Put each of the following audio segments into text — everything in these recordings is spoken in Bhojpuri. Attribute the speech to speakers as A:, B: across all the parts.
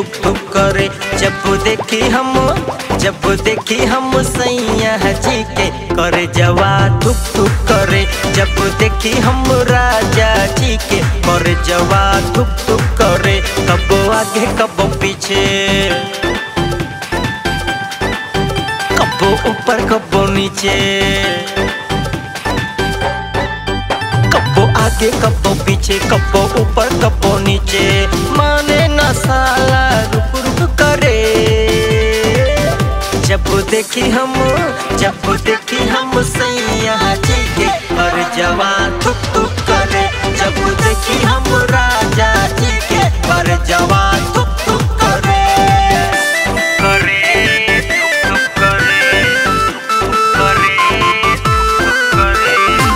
A: ठुक करे जब देखी हम जब देखी हम सैया जी के करे जवा ठुक ठुक करे जब देखी हम राजा जी के करे जवा ठुक ठुक करे कबो आगे कबो पीछे कबो ऊपर कबो नीचे कबो आगे कबो पीछे कबो ऊपर कबो नीचे माने न साला रुक रुक करे जब देखी हम जब देखी हम सैया जी के हर जवा थुक थुक करे जब देखी हम राजा जी के हर जवा थुक थुक करे करे थुक थुक करे करे थुक करे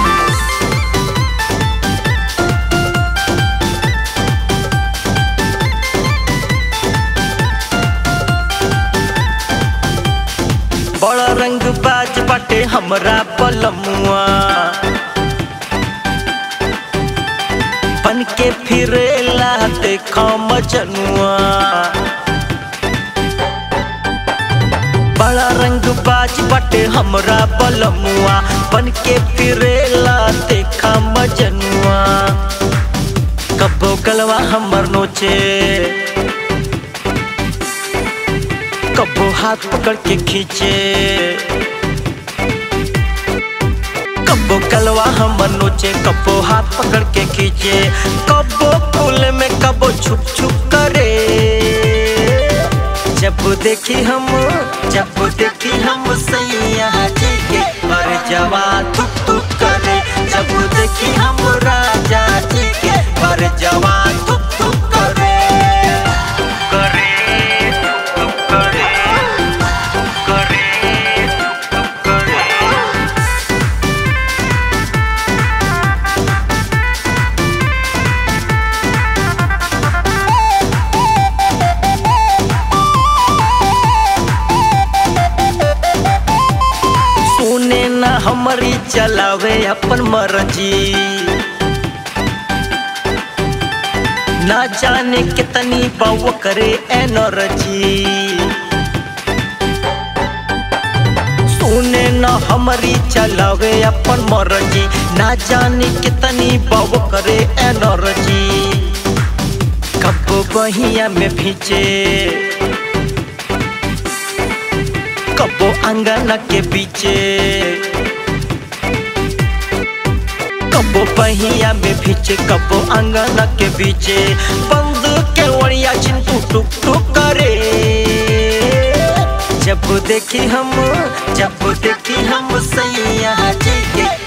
A: बड़ा रंग बाज बाटे हमरा पलमुआ बन के फिरेला देखो मजनुआ बड़ा रंग बाज बाटे हमरा पलमुआ बन के फिरेला देखा मजनुआ कबो गलवा हमर नोचे कबो हाथ पकड़ के खींचे कबो कलवा हम नोचे कबो हाथ पकड़ के खींचे कबो फूल में कबो छुप छुप करे जब देखी हम जब देखी हम सैया जी के पर जवा थुक थुक करे जब देखी हम राजा जी के पर जवा थुक थुक करे करे थुक थुक करे करे थुक थुक करे सुने न हमारी चलावे अपन मर्जी ना जाने कितनी बाव करे एनर्जी सुने न हमारी चलावे अपन मर्जी ना जाने कितनी बाव करे एनर्जी कब बहिया में भीचे कबो अंगना के पीछे कबो पहिया में पीछे कबो अंगना के पीछे बंद के वड़िया चिंटू टुक टुक करे जब देखी हम जब देखी हम सैया जी के